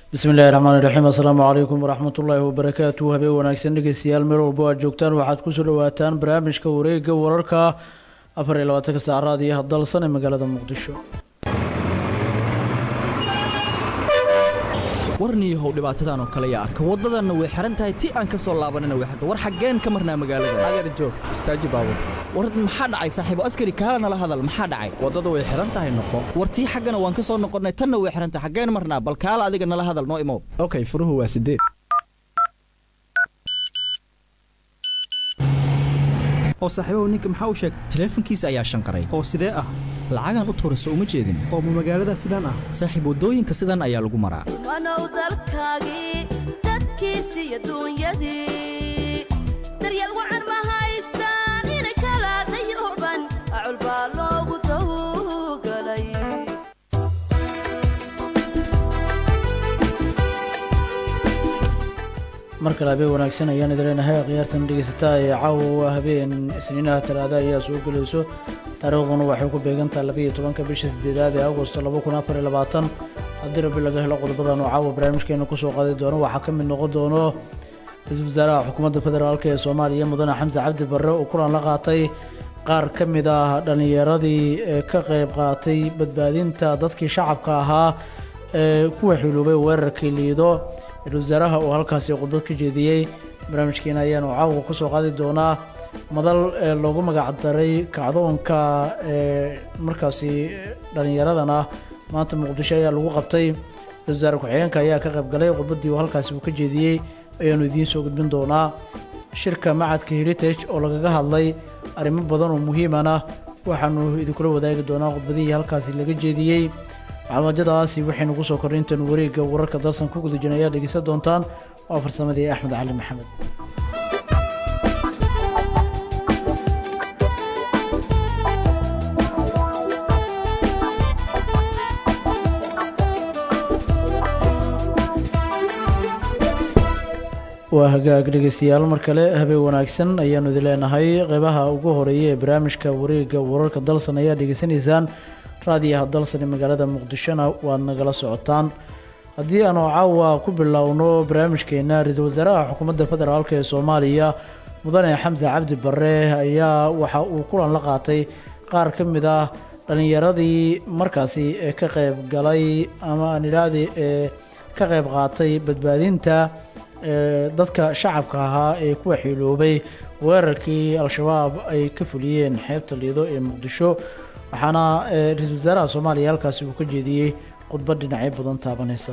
bismi illahi raxmaani raxiim assalaamu calaykum waraxmat ullaahi wabarakaatu habeen wanaagsan dhegeystayaal meel walbo aad joogtaan waxaad kusoo dhawaataan barnaamijka wareega wararka afar iyo labaatanka saacraad iyo hadalsan ee magaalada muqdisho warniyahow dhibaatadan oo kale yaa arka waddadanna way xihan tahay ti aan ka soo laabanina way xirta war xaggeen ka marnaa magaalada adeer joog istaaji baabur war maxaa dhacay saaxiibo askari kaala nala hadal maxaa dhacay waddada way xihan tahay noqo war tii xaggana waan ka soo noqonnay tanna way xihan tahay xaggeen marnaa bal kaala adiga nala hadal noo imow okay furuhu waa sideed oo saaxiibahu ninka maxaa u sheegay taleefankiisa ayaa shanqaray oo sidee ah lacagaan u tuurayso uma jeedin oo ma magaalada sidaan ah saaxiib waddooyinka sidan ayaa lagu maraa wanow dalkaagii dadkiisi iyo duunyadii daryeel wacan ma haystaan inay kala dayuban acul baa loogu dawgalay mar kale habeen wanaagsan ayaan idin leenahay khiyaartan dhegeysataa ee caawa waa habeen isniinaha talaada ayaa soo gelayso taariikhduna waxay ku beegantaha labaiyo tobanka bisha sideedaad ee agosto laba kun afar iyo labaatan haddii rabbi laga helo qodobadan oo caawa barnaamijkeena kusoo qaadi doono waxaa ka mid noqon doono ra-iisul wasaaraha xukuumadda federaalk ee soomaaliya mudane xamse cabdi barre oo kulan la qaatay qaar ka mid ah dhallinyaradii ee ka qayb qaatay badbaadinta dadkii shacabka ahaa ee kuwa xiluubay weerarkii liido ra-isul wasaaraha oo halkaasi khudbad ka jeediyey barnaamijkeena ayaanu caawa kusoo qaadi doonaa madal ee loogu magac daray kacdoonka ee markaasi dhallinyaradana maanta muqdisho ayaa lagu qabtay ra-isul wasaare ku-xigeenka ayaa ka qayb galay khudbaddii uu halkaasi uu ka jeediyey ayaanu idiin soo gudbin doonaa shirka macadka heritage oo lagaga hadlay arrimo badan oo muhiimana waxaanu idinkula wadaagi doonaa khudbadihii halkaasi laga jeediyey macluumadyadaasi waxaynu kusoo kornay intaanu wareegga wararka dalsan ku guda jirna ayaa dhegeysan doontaan waa farsamadii axmed cali maxamed waa hagaag dhegeystayaal mar kale habeen wanaagsan ayaanu idin leenahay qeybaha ugu horeeya ee barnaamijka wareegga wararka dalsan ayaa dhegeysanaysaan raadiyaha dalsan ee magaalada muqdishona waad nagala socotaan haddii aanu caawa ku bilowno barnaamijkeena ra-iisul wasaaraha xukuumadda federaalk ee soomaaliya mudane xamse cabdi barre ayaa waxa uu kulan la qaatay qaar ka mid ah dhallinyaradii markaasi ee ka qayb galay ama aan idhaahdi ee ka qayb qaatay badbaadinta ee dadka shacabka ahaa ee kuwa xiiloobay weerarkii al-shabaab ay ka fuliyeen xeebta liido ee muqdisho waxaana ra-iisul wasaaraha soomaaliya halkaasi uu ka jeediyey khudbad dhinacyo badan taabanaysa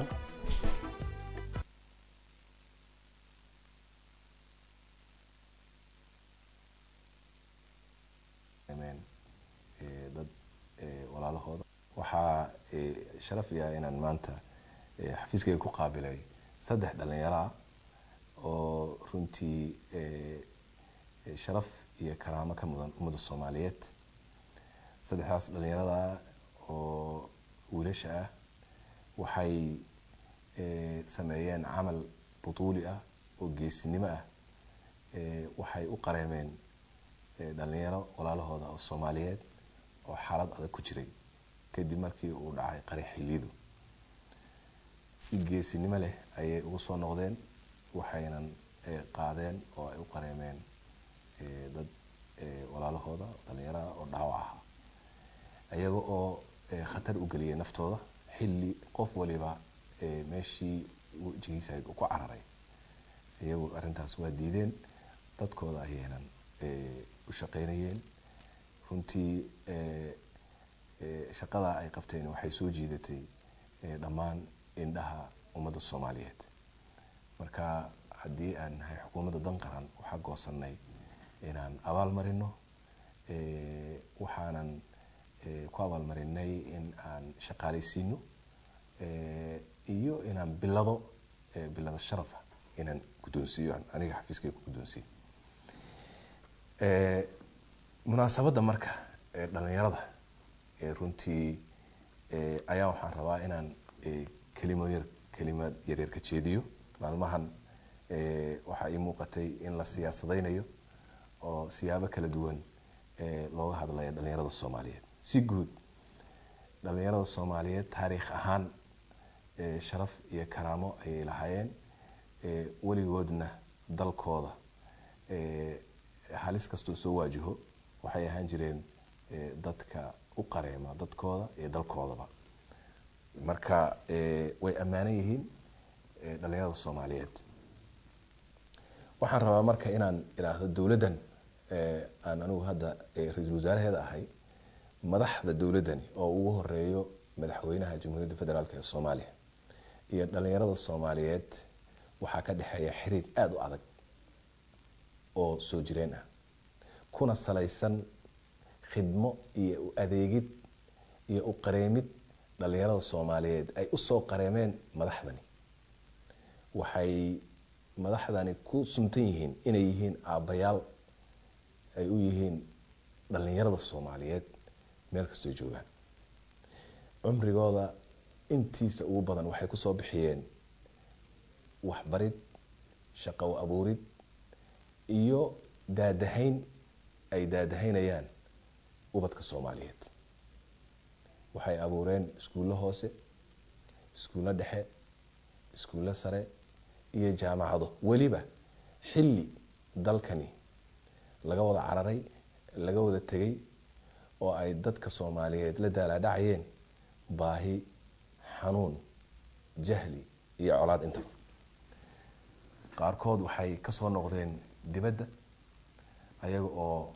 dad walaalahooda waxaa sharaf iah inaan maanta xafiiskayga ku qaabilay saddex dhallinyaraa oo runtii sharaf iyo karaamo ka mudan ummadda soomaaliyeed saddexdaas dhallinyarada oo wiilasha ah waxay sameeyeen camal butuuli ah oo geesinimo ah waxay u qareemeen dhallinyaro walaalahooda oo soomaaliyeed oo xaalad adag ku jiray kadib markii uu dhacay qari xiliidu si geesinimo leh ayay ugu soo noqdeen waxaynan qaadeen oo ay u qareemeen dad walaalahooda dhallinyarada oo dhaawac ahaa iyaga oo khatar u geliyay naftooda xilli qof waliba meeshii wejigiisa ahayd uu ku cararay iyagu arrintaas waa diideen dadkooda ayaynan u shaqeynayeen runtii shaqada ay qabteen waxay soo jiidatay dhammaan indhaha ummadda soomaaliyeed marka haddii aan nahay xukuumadda dan qaran waxaa goosanay inaan abaal marino waxaanan ku abaalmarinay in aan shaqaalaysiino iyo inaan bilado bilado sharafa inaan guddoonsiiyo aniga xafiiskay ku guddoonsiiyo munaasabadda marka dhalinyarada runtii ayaa waxaan rabaa inaan kelimo yar kelimad yaryar ka jeediyo maalmahan waxaa ii muuqatay in la siyaasadaynayo oo siyaabo kala duwan looga hadlaya dhalinyarada soomaaliyeed si guud dhalinyarada soomaaliyeed taariikh ahaan eh, sharaf iyo karaamo ayay lahaayeen eh, weligoodna dalkooda eh, halis kastoo soo waajiho waxay ahaan jireen eh, dadka u qareema dadkooda iyo dalkoodaba marka eh, way ammaanan yihiin eh, dhalinyarada soomaaliyeed waxaan rabaa marka inaan idhaahdo dowladdan eh, aan anigu hadda eh, ra-iisul wasaaraheeda ahay madaxda dowladdani oo ugu horeeyo madaxweynaha jamhuuriyadda federaalk ee soomaaliya iyo dhalinyarada soomaaliyeed waxaa ka dhexeeya xiriir aada u adag oo soo jireen ah kuna salaysan khidmo iyo u adeegid iyo u qareemid dhalinyarada soomaaliyeed ay usoo qareemeen madaxdani waxay madaxdani ku suntan yihiin inay yihiin aabbayaal ay u yihiin dhalinyarada soomaaliyeed meel kastoo joogaan cumrigooda intiisa ugu badan waxay kusoo bixiyeen waxbarid shaqo abuurid iyo daadahayn ay daadahaynayaan ubadka soomaaliyeed waxay abuureen iskuullo hoose iskuullo dhexe iskuullo sare iyo jaamacado weliba xilli dalkani laga wada cararay laga wada tegay oo ay dadka soomaaliyeed la daalaadhacayeen baahi xanuun jahli iyo colaad intaba qaarkood waxay kasoo noqdeen dibadda ayaga oo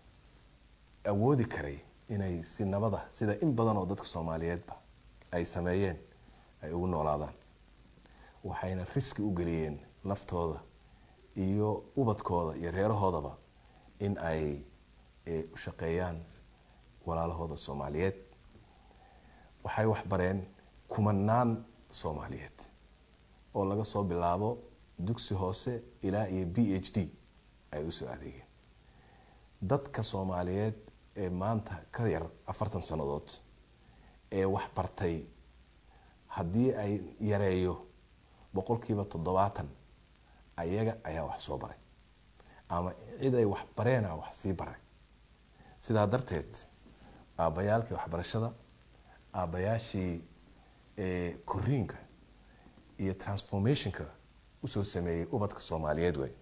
awoodi karay inay si nabada sida in badan oo dadka soomaaliyeedba ay sameeyeen ay ugu noolaadaan waxayna riski u geliyeen naftooda iyo ubadkooda iyo reerahoodaba in ay u shaqeeyaan walaalahooda soomaaliyeed waxay waxbareen kumanaan soomaaliyeed oo laga soo bilaabo dugsi hoose ilaa iyo b h d ay usoo adeegeen dadka soomaaliyeed ee maanta ka yar afartan sannadood ee wax bartay haddii ay yareeyo boqolkiiba toddobaatan ayaga ayaa wax soo baray ama cid ay wax bareena wax sii baray sidaa darteed aabbayaalkii waxbarashada aabbayaashii koriinka iyo transformationka usoo sameeyey ubadka soomaaliyeed wey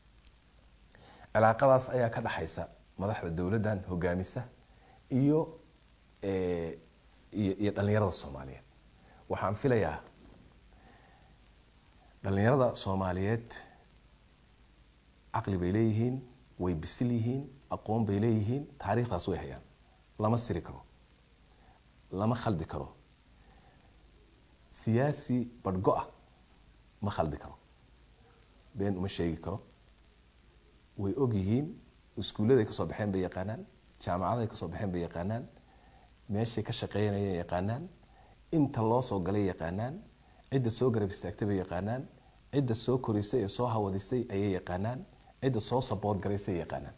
cilaaqadaas ayaa ka dhexaysa madaxda dowladdan hogaamisa iyo iyo dhalinyarada soomaaliyeed waxaan filayaa dhalinyarada soomaaliyeed caqli bay leeyihiin way bisil yihiin aqoon bay leeyihiin taariikhdaas way hayaan lama siri karo lama khaldi karo siyaasi badhgo-a ma khaldi karo been uma sheegi karo way og yihiin iskuulladay kasoo baxeen bay yaqaanaan jaamacaday kasoo baxeen bay yaqaanaan meeshay ka shaqeynayeen yaqaanaan inta loo soo galay yaqaanaan cidda soo garab istaagtay bay yaqaanaan cidda soo korisay ee soo hawadisay ayay yaqaanaan cidda soo saboort garaysay yaqaanaan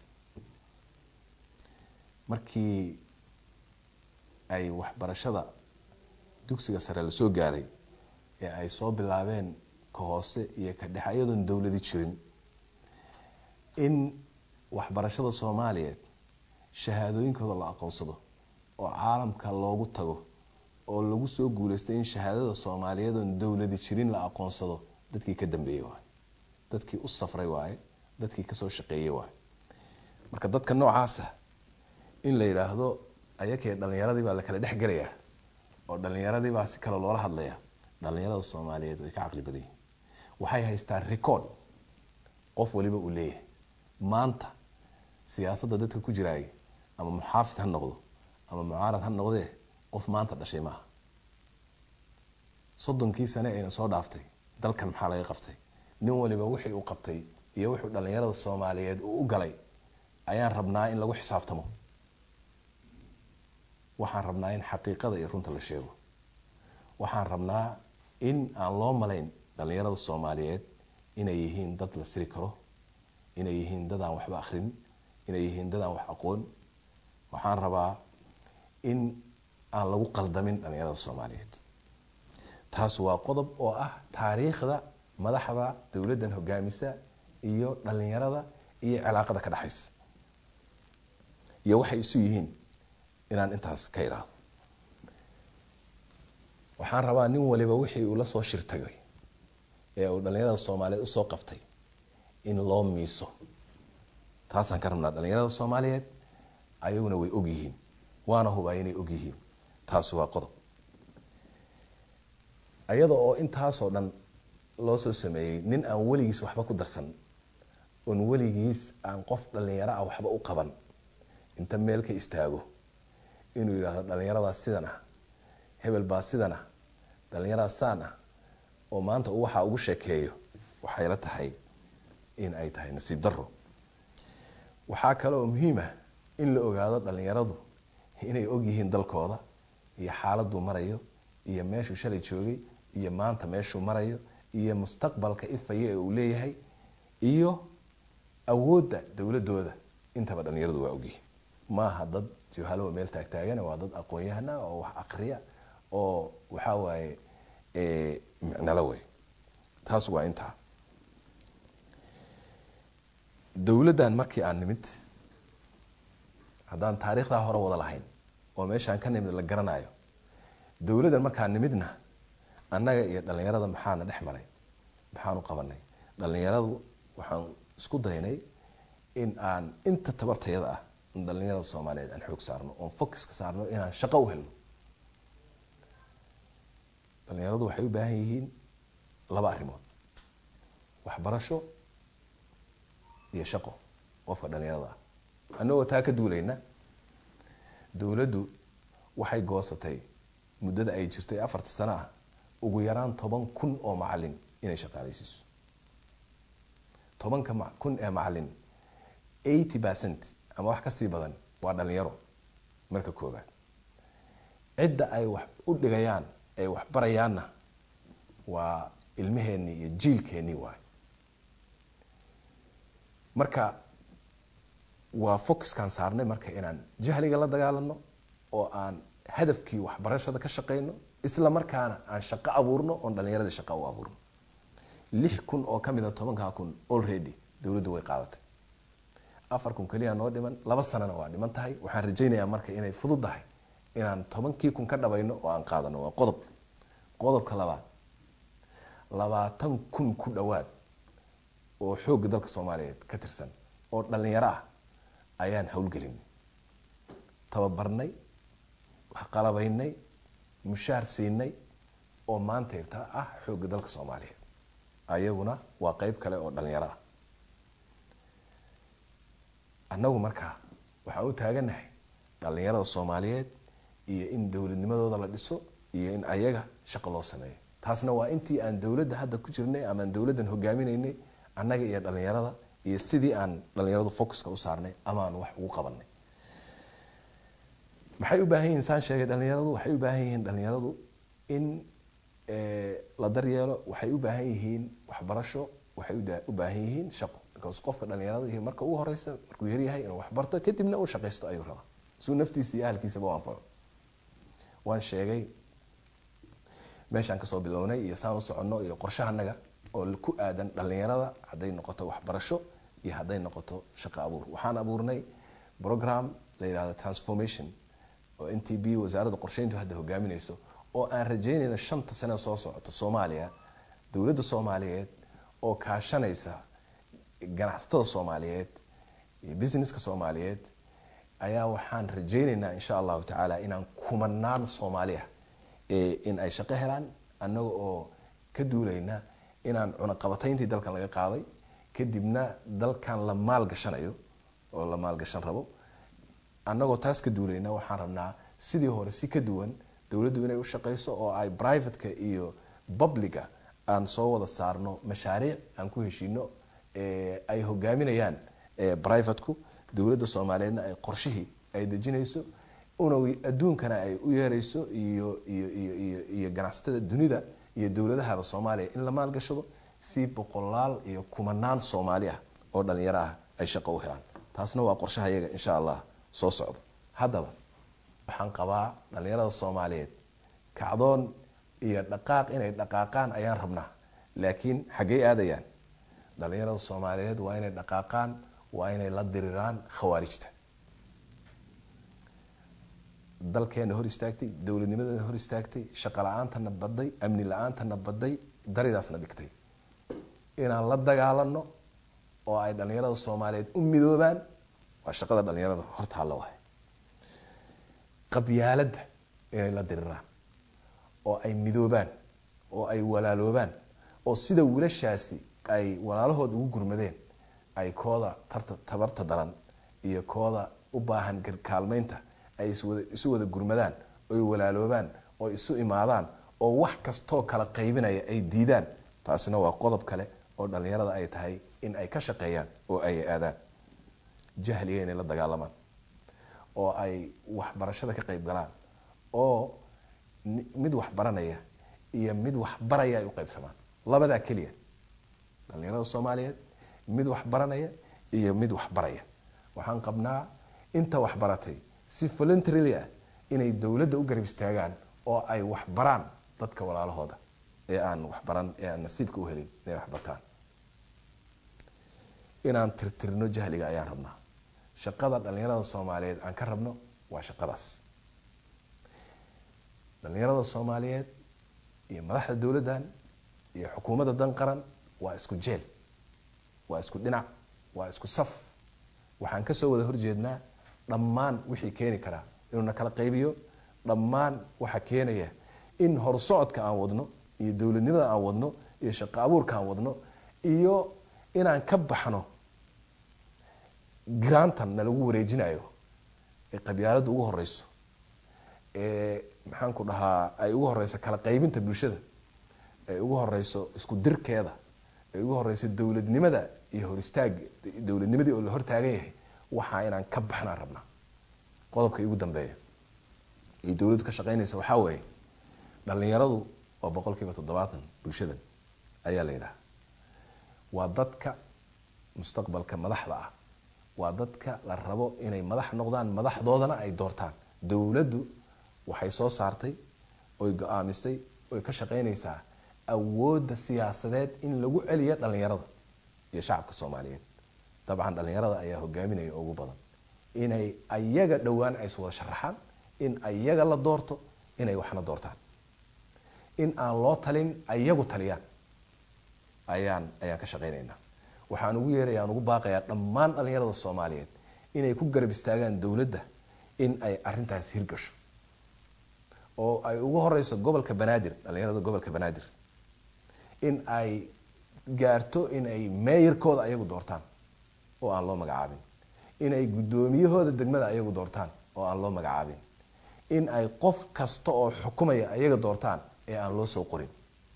markii ay waxbarashada dugsiga sare lasoo gaaray ee ay soo bilaabeen ka hoose iyo ka dhexe iyadoon dowladi jirin in waxbarashada soomaaliyeed shahaadooyinkooda la aqoonsado oo caalamka loogu tago oo lagu soo guuleystay in shahaadada soomaaliyeed oon dowladi jirin la aqoonsado dadkii ka dambeeyey waaye dadkii u safray waaye dadkii kasoo shaqeeyey waaye marka dadka noocaasa in la yidhaahdo ayakee dhalinyaradii baa la kala dhex gelayaa oo dhalinyaradii baa si kale loola hadlayaa dhalinyarada soomaaliyeed way ka caqli badan yihin waxay haystaan record qof waliba uu leeyahay maanta siyaasadda dadka ku jiraay ama muxaafid ha noqdo ama mucaarad ha noqdee qof maanta dhashay maaha soddonkii sane ayna soo dhaaftay dalkan maxaa laga qabtay nin waliba wixii uu qabtay iyo wuxuu dhalinyarada soomaaliyeed uu u galay ayaan rabnaa in lagu xisaabtamo waxaan rabnaa in xaqiiqada iyo runta la sheego waxaan rabnaa in aan loo malayn dhalinyarada soomaaliyeed inay yihiin dad la siri karo inay yihiin dad aan waxba akrin inay yihiin dad aan wax aqoon waxaan rabaa in aan lagu qaldamin dhalinyarada soomaaliyeed taas waa qodob oo ah taariikhda madaxda dowladdan hogaamisa iyo dhalinyarada iyo cilaaqada ka dhexaysa iyo waxay isu yihiin inaan intaas ka idhaahdo waxaan rabaa nin waliba wixii uu la soo shirtagay ee uu dhallinyarada soomaaliyeed usoo qabtay in loo miiso taasaan ka rabnaa dhallinyarada soomaaliyeed ayaguna way ogyihiin waana hubaa inay ogyihiin taasi waa qodob ayada oo intaasoo dhan loo soo sameeyey nin aan weligiis waxba ku darsan oon weligiis aan qof dhallinyaro ah waxba u qaban inta meel ka istaago inuu yidhaahdo dhallinyaradaas sidan ah hebel baa sidan ah dhallinyaradaas saan ah oo maanta uu waxaa ugu sheekeeyo waxay la tahay in ay tahay nasiib daro waxaa kale oo muhiim ah in la ogaado dhallinyaradu inay ogyihiin dalkooda iyo xaaladuu marayo iyo meeshuu shalay joogay iyo maanta meeshuu marayo iyo mustaqbalka ifaya ee uu leeyahay iyo awoodda dowladooda intaba dhallinyaradu waa ogyihiin maaha dad johalo meel taagtaagana waa dad aqoon-yahana oo wax akriya oo waxaa waaye micnalo wey taas waa intaa dowladdan markii aan nimid haddaan taariikhdaa hore wada lahayn oo meeshaan ka nimid la garanayo dowladdan markaan nimidna annaga iyo dhallinyarada maxaana dhex maray maxaanu qabanay dhallinyaradu waxaan isku daynay in aan inta tabartayada ah in dhallinyarada soomaaliyeed aan xoog saarno oon focuska saarno inaan shaqo u helno dhallinyaradu waxay u baahan yihiin laba arrimood waxbarasho iyo shaqo qofka dhallinyarada ah annagoo taa ka duulayna dowladdu waxay goosatay muddada ay jirtay afarta sano ah ugu yaraan toban kun oo macalin inay shaqaaleysiiso tobanka kun ee macalin eighty percent ama wax kasii badan waa dhalinyaro marka koobaad cidda ay wax u dhigayaan ay wax barayaanna waa ilmaheenii iyo jiilkeenii waay marka waa focuskaan saarnay marka inaan jahliga la dagaalano oo aan hadafkii waxbarashada ka shaqeyno isla markaana aan shaqo abuurno oon dhallinyaradii shaqo u abuurno lix kun oo kamid a tobankaa kun already dowladdu way qaadatay afar kun keliya noo dhiman laba sanana waa dhiman tahay waxaan rajaynayaa marka inay fududdahay inaan tobankii kun ka dhabayno oo aan qaadano waa qodob qodobka labaad labaatan kun ku dhowaad oo xoogga dalka soomaaliyeed ka tirsan oo dhallinyaro ah ayaan howlgelinay tababarnay waxqalabaynay mushaar siinay oo maanta irtaa ah xoogga dalka soomaaliyeed ayaguna waa qeyb kale oo dhallinyaro ah annagu markaa waxaan u taaganahay dhallinyarada soomaaliyeed iyo in dowladnimadooda la dhiso iyo in ayaga shaqo loo sameeyo taasna waa intii aan dowladda hadda ku jirnay ama aan dowladdan hogaaminaynay annaga iyo dhallinyarada iyo sidii aan dhallinyaradu focuska u saarnay ama aan wax ugu qabanay maxay u baahan yihiin saan sheegay dhallinyaradu waxay u baahan yihiin dhallinyaradu in la daryeelo waxay u baahan yihiin waxbarasho waxay u baahan yihiin shaqo because qofka dhallinyarada marka ugu horeysa markuu yaryahay inuu waxbarto kadibna uu shaqaysto ayuu rabaa suu naftiisa iyo ahalkiisaba u anfaco waan sheegay meeshaan kasoo bilownay iyo saan u soconno iyo qorshahanaga oo ku aadan dhallinyarada hadday noqoto waxbarasho iyo hadday noqoto shaqo abuur waxaan abuurnay program la yidhahdo transformation oo n t b wasaaradda qorsheyntu hadda hogaaminayso oo aan rajeynayna shanta sane soo socoto soomaaliya dowladda soomaaliyeed oo kaashanaysa ganacsatada soomaaliyeed iyo businesska soomaaliyeed ayaa waxaan rajeyneynaa insha allahu tacaala inaan kumanaan soomaaliya in ay shaqo helaan annaga oo ka duulayna inaan cunaqabatayntii dalkan laga qaaday kadibna dalkan la maalgashanayo oo la maalgashan rabo annagoo taas ka duulayna waxaan rabnaa sidii hore si ka duwan dowladdu inay u shaqeyso oo ay privateka iyo publica aan soo wada saarno mashaariic aan ku heshiino ay hogaaminayaan privateku dowladda soomaaliyeedna ay qorshihii ay dejinayso una adduunkana ay u yeerayso iyo iyo iyo iyo iyo ganacsatada dunida iyo dowladahaba soomaaliya in la maalgashado si boqolaal iyo kumanaan soomaali ah oo dhalinyaro ah ay shaqo u helaan taasna waa qorshaha iyaga insha allah soo socdo haddaba waxaan qabaa dhalinyarada soomaaliyeed kacdoon iyo dhaqaaq inay dhaqaaqaan ayaan rabnaa laakiin xaggey aadayaan dhalinyarada soomaaliyeed waa inay dhaqaaqaan waa inay la diriraan khawaarijta dalkeena hor istaagtay dowladnimadana hor istaagtay shaqo la-aantana baday amni la-aantana baday daridaasna dhigtay inaan la dagaalano oo ay dhalinyarada soomaaliyeed u midoobaan waa shaqada dhalinyarada horta halla wahay qabyaaladda inay la diriraan oo ay midoobaan oo ay walaaloobaan oo sida wiilashaasi ay walaalahood ugu gurmadeen ay kooda tarta tabarta daran iyo kooda u baahan kaalmeynta ay iswada isu wada gurmadaan oy walaaloobaan oo isu imaadaan oo wax kastoo kala qaybinaya ay diidaan taasina waa qodob kale oo dhalinyarada ay tahay in ay ka shaqeeyaan oo ay aadaan jahliga inay la dagaalamaan oo ay waxbarashada ka qayb galaan oo mid wax baranaya iyo mid wax baraya ay u qaybsamaan labadaa keliya dhalinyarada soomaaliyeed mid wax baranaya iyo mid wax baraya waxaan qabnaa inta wax baratay si voluntarily ah inay dowladda u garab istaagaan oo ay wax baraan dadka walaalahooda ee aan waxbaran ee aan nasiibka u helin inay wax bartaan inaan tirtirno jahliga ayaan rabnaa shaqada dhalinyarada soomaaliyeed aan ka rabno waa shaqadaas dhalinyarada soomaaliyeed iyo madaxda dowladdan iyo xukuumadda dan qaran waa isku jeel waa isku dhinac waa isku saf waxaan kasoo wada horjeednaa dhammaan wixii keeni karaa inuu na kala qaybiyo dhammaan waxaa keenaya in horsocodka aan wadno iyo dowladnimada aan wadno iyo shaqo abuurka aan wadno iyo inaan ka baxno grantan na lagu wareejinayo ee qabyaaladda ugu horeyso ee maxaanku dhahaa ay ugu horeyso kala qaybinta bulshada ay ugu horeyso isku dirkeeda ay ugu horeyso dowladnimada iyo hor istaag dowladnimadii oo la hortaagan yahay waxaa inaan ka baxnaan rabnaa qodobka igu dambeeya ay dowladdu ka shaqeynaysa waxaa weeye dhalinyaradu waa boqol kiiba toddobaatan bulshadan ayaa la yidhaha waa dadka mustaqbalka madaxda ah waa dadka la rabo inay madax noqdaan madaxdoodana ay doortaan dowladdu waxay soo saartay oy go-aamisay oy ka shaqeynaysaa awoodda siyaasadeed in lagu celiyo dhalinyarada iyo shacabka soomaaliyeed dabcan dhalinyarada ayaa hogaaminaya ugu badan inay ayaga dhowaan ay iswada sharaxaan in ayaga la doorto inay waxna doortaan in aan loo talin ayagu taliyaan ayaan ayaan ka shaqeynaynaa waxaan ugu yeeraya aan ugu baaqayaa dhammaan dhalinyarada soomaaliyeed inay ku garab istaagaan dowladda in ay arintaas hirgasho oo ay ugu horeyso gobolka banaadir dhalinyarada gobolka banaadir in ay gaarto in ay meeyarkooda ayagu doortaan oo aan loo magacaabin in ay guddoomiyahooda degmada ayagu doortaan oo aan loo magacaabin in ay qof kasta oo xukumaya ayaga doortaan ee aan loo soo qorin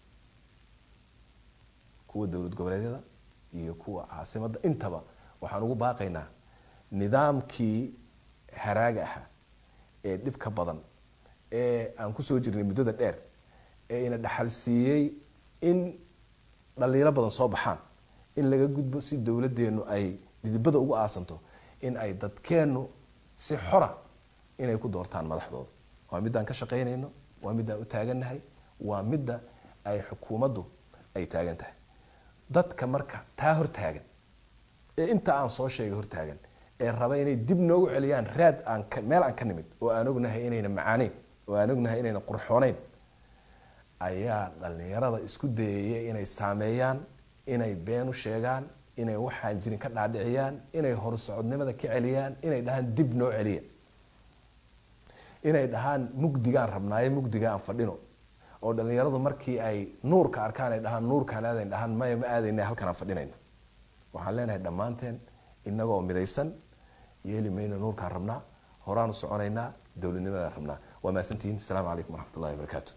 kuwa dowlad goboleedyada iyo kuwa caasimadda intaba waxaan ugu baaqaynaa nidaamkii haraaga ahaa ee dhibka badan ee aan kusoo jirnay muddada dheer ee ina dhaxal siiyey in dhaliilo badan soo baxaan in laga gudbo si dowladeennu ay didibada ugu aasanto in ay dadkeennu si xora inay ku doortaan madaxdooda waa midaan ka shaqaynayno waa midaan u taagannahay waa midda ay xukuumaddu ay taagan tahay dadka marka taa hortaagan ee inta aan soo sheegay hortaagan ee raba inay dib noogu celiyaan raad aan meel aan ka nimid oo aan ognahay inayna macaaneyn oo aan ognahay inayna qurxooneyn ayaa dhalinyarada isku dayaya inay saameeyaan inay been u sheegaan inay waxaan jirin ka dhaadhiciyaan inay horsocodnimada ka celiyaan inay dhahaan dib noo celiya inay dhahaan mugdigaan rabnaayo mugdiga aan fadhino oo dhalinyaradu markii ay nuurka arkaan ay dhahaan nuurkaan aadayn dhahaan maya ma aadayna halkan aan fadhinayna waxaan leenahay dhammaanteen inagoo midaysan yeeli mayno nuurkaan rabnaa horaanu soconaynaa dowladnimadaan rabnaa waa mahadsantihiin asalaamu calaykum waraxmat ullahi wabarakaatu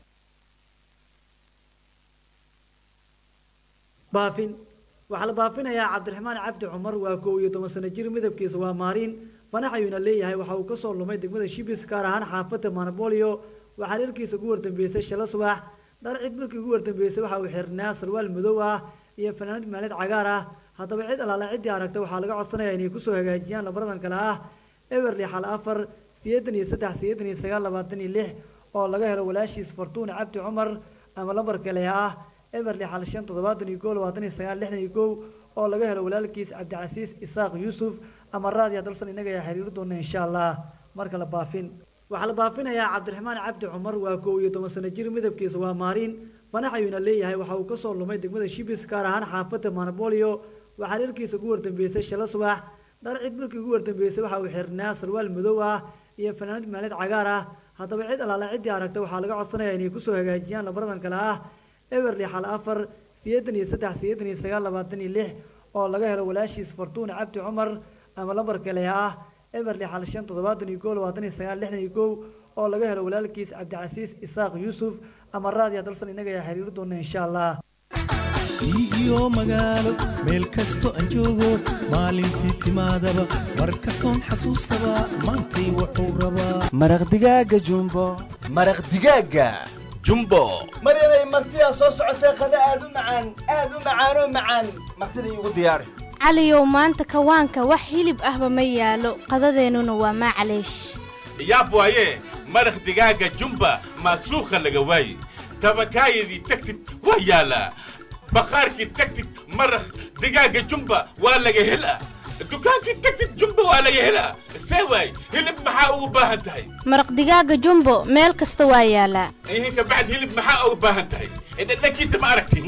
baafin waxaa la baafinayaa cabdiraxmaan cabdi cumar waa kow iyo toban sano jir midabkiisa waa maariin fanax ayuuna leeyahay waxa uu kasoo lumay degmada shibis gaar ahaan xaafadda manabolio waxaa dharkiisa ugu wardambeysay shala subax dhar cid markii ugu wardambeysay waxa uu xirnaa sarwaal madow ah iyo fanaanad maalid cagaar ah haddaba cid alaala ciddii aragta waxaa laga codsanaya inay kusoo hagaajiyaan labaradan kale ah eberli xal afar sideetan iyo saddex sideetan iyo sagaal labaatan iyo lix oo laga helo walaashiis fartuun cabdi cumar ama lambar kale ah eberli xal shan toddobaatan iyo kow labaatan iyo sagaal lixdan iyo kow oo laga helo walaalkiis cabdicasiis isaaq yuusuf ama raadiya dalsan inaga ayaa xiriiri doona insha allah marka la baafin waxaa la baafinayaa cabdiraxmaan cabdi cumar waa kow iyo toban sano jir midabkiisa waa maariin fanax ayuuna leeyahay waxa uu kasoo lumay degmada shibis gaar ahaan xaafada manabolio waxaa reerkiisa ugu wardambeysay shala subax dhar cid markii ugu wardambeysay waxa uu xirnaa sarwaal madow ah iyo fanaanad maalid cagaar ah haddaba cid alaala ciddii aragta waxaa laga codsanaya inay kusoo hagaajiyaan labaradan kale ah eberli xal afar sideetan iyo saddex sideetan iyo sagaal labaatan iyo lix oo laga helo walaashiis fartuun cabdi cumar ama lambar kale ah eberli xal shan toddobaatan iyo kow labaatan iyo sagaal lixdan iyo kow oo laga helo walaalkiis cabdicasiis isaaq yuusuf ama raadiya dalsan inaga ayaa xiriiri doona insha allah iyo magaalo meel kasto aan joogo maalintii timaadaba mar kastoon xasuustaba maantay wuxuu rabaa maraq digaaga jumbo maraq digaaga jumbo maryanay martidaa soo socotee qada aad u macaan aad u macaanoo macaan martida iigu diyaari caliyow maanta kawaanka wax hilib ahba ma yaalo qadadeennuna waa maclaysh yaab waaye maraq digaaga jumba maasuukha laga waaye tabakaayadii tagtid waa yaalaa baqaarkii tagtid maraq digaaga jumba waa laga helaa dukaankii tagtid jumba waa laga helaa see waay hilib maxaa ugu baahan tahay maraq digaaga jumbo meel kasta waa yaalaa ihin kabacd hilib maxaa ugu baahan tahay dhadhankiisa ma aragti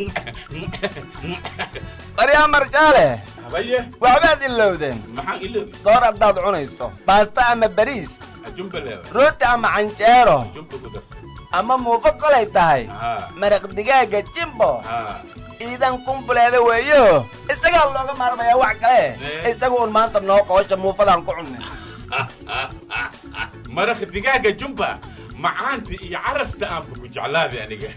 baryaa marjaale habaye waxbaad ilowdeen maxaan iloobi soor haddaad cunayso baasta ama bariis jumba leewa rooti ama canjeero jumba ku darsan ama muufo kolay tahay haa maraq digaaga jimbo haa iidan kumbuleeda weeyo isagaa looga maarmayaa wax kale isaga un maanta noo qoosha muufadaan ku cunnay maraq digaaga jumba macaanta iyo carafta aanba ku jeclaaday aniga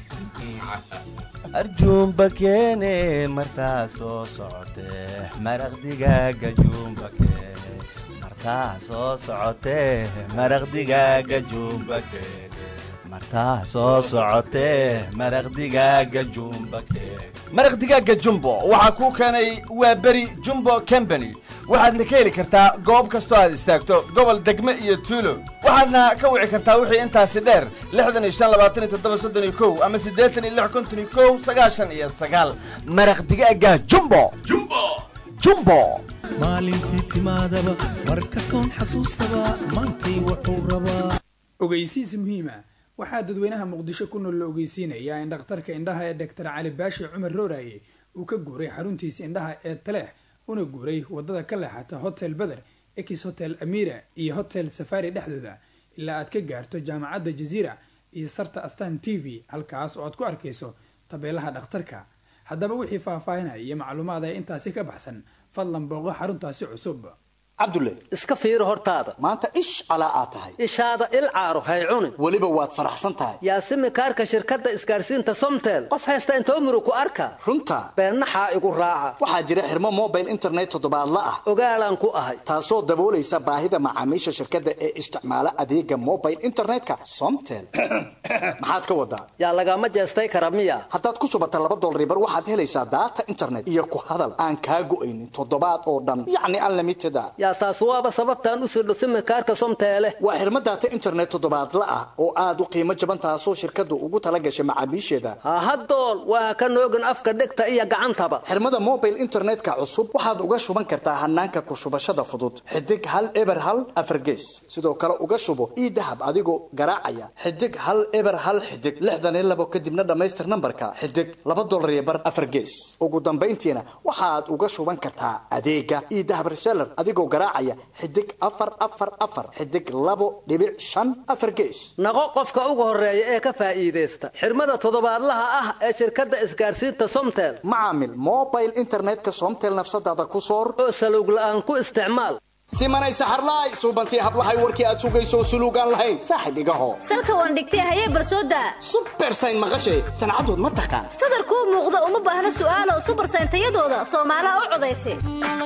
arjuumba keene martaa soo socotee maraq digaaga juumba keene martaa soo socotee maraq digaaga juumba keene martaa soo socotee maraq digaaga jumba keene maraq digaaga jumbo waxaa kuu keenay waa beri jumbo company waxaadna ka heli kartaa goob kastoo aad istaagto gobol degme iyo tuulo waxaadna ka wici kartaa wixii intaasi dheer lixdan iyo shan labaatan iyo toddoba soddon iyo kow ama siddeetan iyo lix konton iyo kow sagaashan iyo sagaal maraq digaaga jumbo jumbo jumbo maalintii timaadaba mar kastoon xasuustaba maantay wuxuu rabaa ogeysiis muhiima waxaa dadweynaha muqdisho ku nool la ogeysiinayaa in dhakhtarka indhaha ee doctor cali baashi cumar rooraye uu ka guuray xaruntiisa indhaha ee taleex una guuray wadada ka leexata hotel beder ex hotel amira iyo hotel safari dhexdooda ilaa aad ka gaarto jaamacadda jaziira iyo sarta astan t v halkaas oo aad ku arkayso tabeelaha dhakhtarka haddaba wixii faahfaahinaya iyo macluumaad ee intaasi ka baxsan fadlan booqo xaruntaasi cusub cabdulle iska fiiri hortaada maanta ish calaa aad tahay ishaada il caaro hay cunin weliba waad faraxsan tahay yaasimi kaarka shirkadda isgaadhsiinta somtel qof haysta inta umru ku arka runta beennaxaa igu raaca waxaa jira xirmo mobile internet toddobaadla ah ogaalaan ku ahay taasoo daboolaysa baahida macaamiisha shirkadda ee isticmaala adeega mobile internetka somtel maxaad ka wadaa yaa lagama jeestay kara miya haddaad ku shubata laba dolribar waxaad helaysaa daata internet iyo ku hadal aan kaa go'aynin toddobaad oo dhan yacni unlimited a yaa taas waaba sababtaan u sirdho simikaarka somteele waa xirmo daata internet toddobaadla ah oo aad u qiimo jaban taasoo shirkaddu ugu tala gashay macaamiisheeda hahadool waa ka noogin afka dhegta iyo gacantaba xirmada mobile internetka cusub waxaad uga shuban kartaa hanaanka ku shubashada fudud xidig hal eber hal afargees sidoo kale uga shubo ii dahab adigoo garaacaya xidig hal eber hal xidig lixdan iyo labo kadibna dhammaystir nambarka xidig laba dolar iyo bar afargees ugu dambayntiina waxaad uga shuban kartaa adeega ii dahab reseller adigoo garaacaya xidig afar afar afar xidig labo dhibic shan afar gees naqo qofka ugu horeeya ee ka faa'iidaysta xirmada toddobaadlaha ah ee shirkadda isgaadhsiinta somtel macaamil mobile internetka somtel nafsadaada ku soor oo salowg la'aan ku isticmaal simanay saxarlaay suubantii hablahay warkii aad sugayso suluugaan lahayn saaxib igaho salka waan dhigtay hayee barsooda subersayn maqashay sancadood ma taqaan sadarkuu muuqda uma baahna su'aalo subersayn tayadooda soomaalaha u codaysa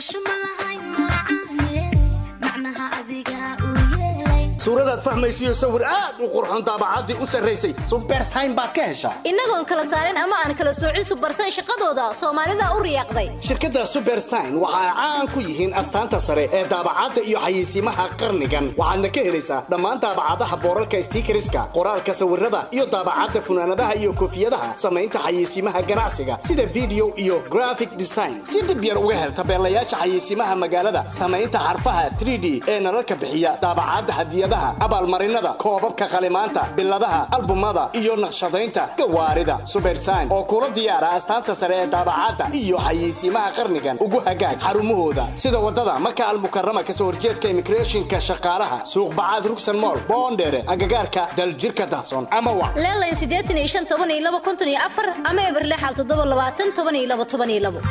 suuradaad fahmaysiyo sawir aad u qurxoon daabacaddii u sarraysay subersayn baad ka heshaa innagoon kala saarin ama aan kala soocin subersayn shaqadooda soomaalida u riyaaqday shirkadda subersayn waxa ay caan ku yihiin astaanta sare ee daabacadda iyo xayeysiimaha qarnigan waxaadna ka helaysaa dhammaan daabacadaha boorarka stiikariska qoraalka sawirada iyo daabacadda funaanadaha iyo koofiyadaha samaynta xayeysiimaha ganacsiga sida video iyo graphic design si dhib yar uga hel tabeelayaasha xayeysiimaha magaalada samaynta xarfaha 3d ee nalalka bixiya daabacadda hadiyadaha hadiyaha abaalmarinada koobabka qalimaanta biladaha albumada iyo naqshadaynta gawaarida subersign oo kula diyaara astaanta sare ee daabacadda iyo xayeysiimaha qarnigan ugu hagaag xarumahooda sida wadada maka almukarama kasoo horjeedka immigrationka shaqaalaha suuq bacaad rugsan mool boondheere agagaarka daljirka dahsoon ama wa leelayn siddeetan iyo shan toban iyo laba konton iyo afar ama eberle xal toddoba labaatan toban iyo laba toban iyo labo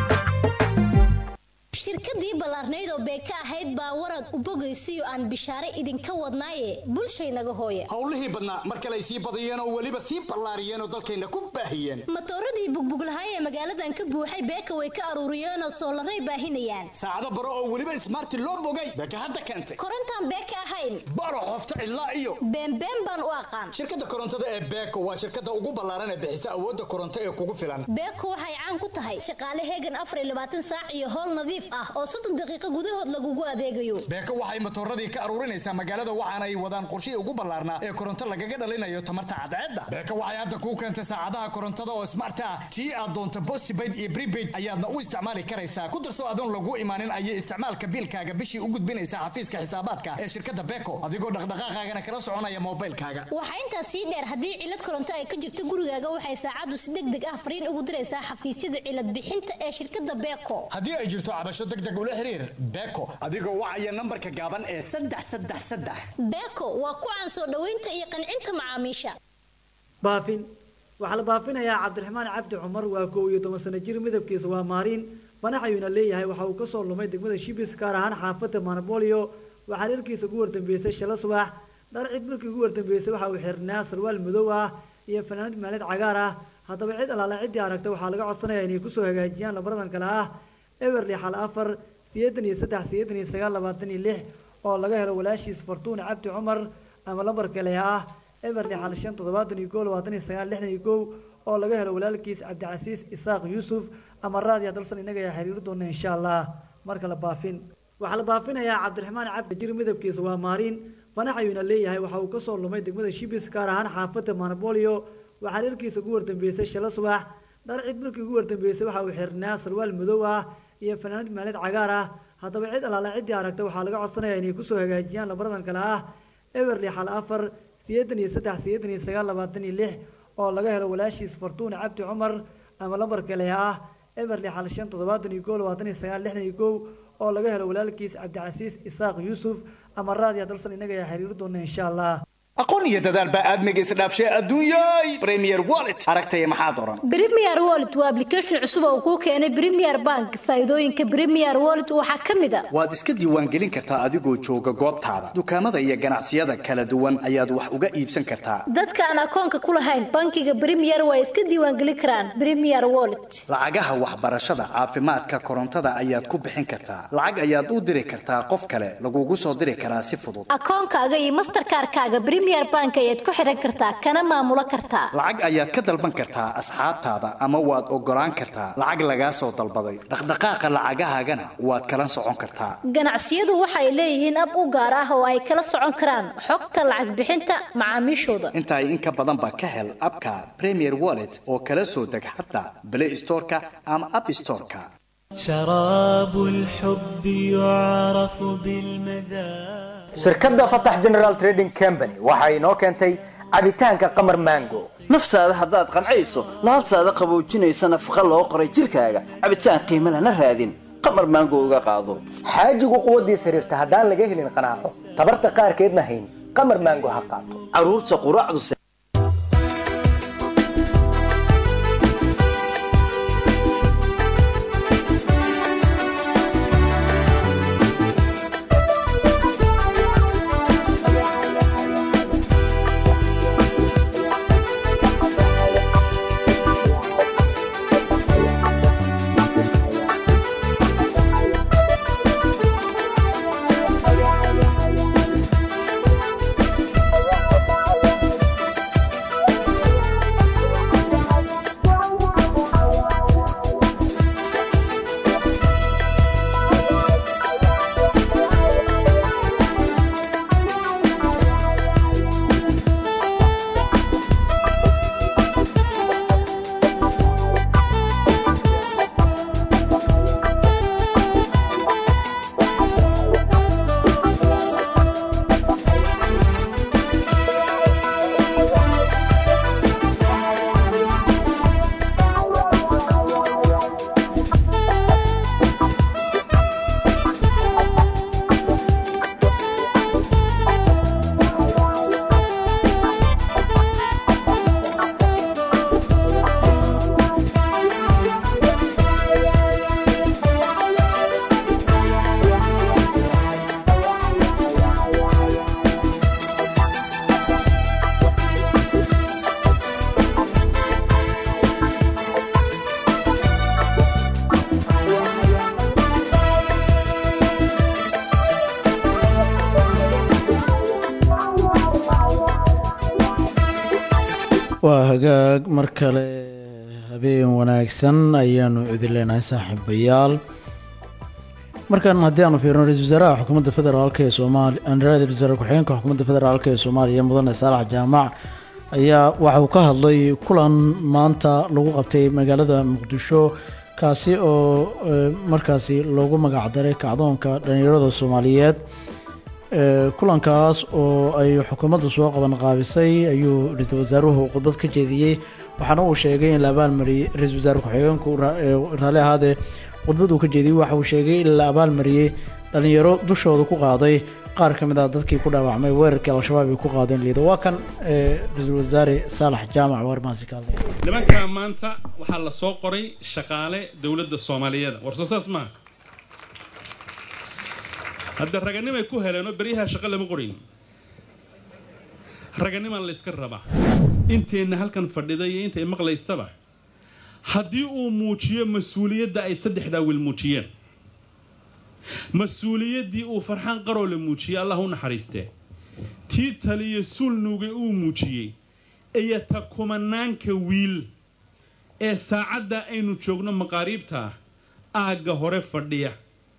shirkadii ballaarnayd oo beeka ahayd baa warad u bogaysiyo aan bishaare idinka wadnaaye bulshaynaga hooya howlihii badnaa mar kale ay sii badiyeen oo weliba sii ballaariyeen oo dalkayna ku baahiyeen matooradii bugbuglahaay ee magaaladan ka buuxay beeka way ka aruuriyeenoo soolaray baahinayaan saacado baro oo weliba ismaarti loo bogay beeka hadda keentay korontaan beeka ahayn baro qofta cidlaa iyo beenbeen baan u aqaan shirkadda korontada ee beeko waa shirkadda ugu ballaaran ee bixisa awoodda koronto ee kugu filan beeko waxay caan ku tahay shaqaale heegan afar iyo labaatan saac iyo howl nadiif ah oo soddon daqiiqo gudahood lagugu adeegayo beeko waxay matooradii ka aruurinaysaa magaalada waxaana ay wadaan qorshihii ugu ballaarnaa ee koronto lagaga dhalinayo tamarta cadceedda beeko waxay hadda kuu keentay saacadaha korontada oo smart ah tii aad doonto postpaid iyo prepaid ayaadna u isticmaali karaysaa ku darso adoon lagu imaanin ayay isticmaalka biilkaaga bishii u gudbinaysaa xafiiska xisaabaadka ee shirkadda beeko adigoo dhaqdhaqaaqaagana kala soconaya moobilkaaga waxaa intaas sii dheer haddii cilad koronto ay ka jirto gurigaaga waxay saacaddu si deg deg ah fariin ugu diraysaa xafiisyada cilad bixinta ee shirkadda beeko haddii ay jirto cabasho deg deg ula xiriir beeko adigoo wacaya nambarka gaaban ee saddex saddex saddex beeko waa ku caan soo dhoweynta iyo qancinta macaamiisha baafin waxaa la baafinayaa cabdiraxmaan cabdi cumar waa kow iyo toban sano jir midabkiisa waa maariin fanax ayuuna leeyahay waxa uu kasoo lumay degmada shibis gaar ahaan xaafadda manabolio waxaa reerkiisa ugu wardambeysay shala subax dhar cid markii ugu wardambeysay waxa uu xirnaa sarwaal madow ah iyo fanaanad maalid cagaar ah haddaba cid alaala ciddii aragta waxaa laga codsanaya inay kusoo hagaajiyaan labaradan kale ah eberli xal afar sideetan iyo saddex sideetan iyo sagaal labaatan iyo lix oo laga helo walaashiis fartuun cabdi cumar ama lambar kale ah eberli xal shan toddobaatan iyo koo labaatan iyo sagaal lixdan iyo kow oo laga helo walaalkiis cabdicasiis isaaq yuusuf ama raadiya dalsan inaga ayaa xiriiri doona insha allah marka la baafin waxaa la baafinayaa cabdiraxmaan cabdi jir midabkiisa waa maariin fanax ayuuna leeyahay waxa uu kasoo lumay degmada shibis gaar ahaan xaafadda manabolio waxaa reerkiisa ugu wardambeysay shala subax dhar cid markii ugu wardambeysay waxa uu xirnaa sarwaal madow ah iyo fanaanad maalid cagaar ah haddaba cid alaala ciddii aragta waxaa laga codsanaya inay kusoo hagaajiyaan labaradan kale ah eberli xal afar sideetan iyo saddex sideetan iyo sagaal labaatan iyo lix oo laga helo walaashiis fartuun cabdi cumar ama lambar kale ah eberli xal shan toddobaatan iyo koo labaatan iyo sagaal lixdan iyo kow oo laga helo walaalkiis cabdicasiis isaaq yuusuf ama raadiya dalsan inaga ayaa xiriiri doona insha allah aqoon iyo dadaal baa aadmiga isdhaafshay adduunyay premier wallet aragtaya maxaad oran Premier Wallet waa application cusub oo kuu keenay Premier Bank. Faa'iidooyinka Premier Wallet waxaa ka mid ah waad iska diiwaangelin kartaa adigoo jooga goobtaada dukaamada iyo ganacsiyada kala duwan ayaad wax uga iibsan kartaa dadka aan akoonka ku lahayn bankiga Premier way iska diiwaangelin karaan Premier Wallet. lacagaha waxbarashada caafimaadka korontada ayaad ku bixin kartaa lacag ayaad u diri kartaa qof kale lagugu soo diri karaa si fudud akoonkaaga iyo mastercard-kaaga Premier Bank ayaad ku xiran kartaa kana maamulo kartaa lacag ayaad ka dalban kartaa asxaabtaada ama waad ogolaan kartaa lacag lagaa soo dalbaday dhaqdhaqaaqa lacagahaagana waad kala socon kartaa ganacsiyadu waxay leeyihiin ab u gaar ah oo ay kala socon karaan xogta lacag bixinta macaamiishooda intaa in ka badan ba ka hel abka premier wallet oo kala soo deg xataa play storeka ama app storeka شراب الحب يعرف بالمذاق shirkadda fatax general trading company waxa inoo keentay cabitaanka qamar mango naftaada haddaad qancayso laabtaada qaboojinaysa nafaqa loo qoray jirkaaga cabitaan qiimo lana raadin qamar maango uga qaado xaajigu quwaddiis xiriirta haddaan laga helin qanaaco tabarta qaarkeedna hayn qamar mango ha qaato carruurta quraacdu hagaag mar kale habeen wanaagsan ayaanu idin leenahay saaxiibayaal markan haddii aanu fiirno ra-isul wasaaraha xukuumadda federaalk ee soomaaliya ra-isul wasaare ku-xigeenka xukuumadda federaalk ee soomaaliya mudane saalax jaamac ayaa waxa uu ka hadlay kulan maanta lagu qabtay magaalada muqdisho kaasi oo eh, markaasi loogu magacdaray kacdoonka dhalinyarada soomaaliyeed Eh, kulankaas oo ay xukuumaddu soo qaban qaabisay ayuu ra-iisul wasaaruhu khudbad ka jeediyey waxaana uu sheegay in la abaalmariyey ra-iisul wasaare ku-xigeenku ra- eh, raalli ahaadee khudbad uu ka jeediyey waxa uu sheegay in la abaalmariyey dhalinyaro dushooda ku qaaday qaar ka mid ah dadkii ku dhaawacmay weerarkii al-shabaab ay ku qaadeen liido waa kan eh, ra-iisul wasaare saalax jaamac warmaasi ka hadlaya nimankaa maanta waxaa la soo qoray shaqaale dowladda soomaaliyeed war soo saas maaha hadda raganimay ku heleenoo beryaha shaqo lama qorayn raganimaa la yska rabaa inteenna halkan fadhida iyo intay maqlaysaba haddii uu muujiyo mas-uuliyadda ay saddexdaa wiil muujiyeen mas-uuliyaddii uu farxaan qaroole muujiyey allah u naxariistee tii taliyo sulnuga uu muujiyey iyo ta kumanaanka wiil ee saacadda aynu joogno maqaariibta aagga hore fadhiya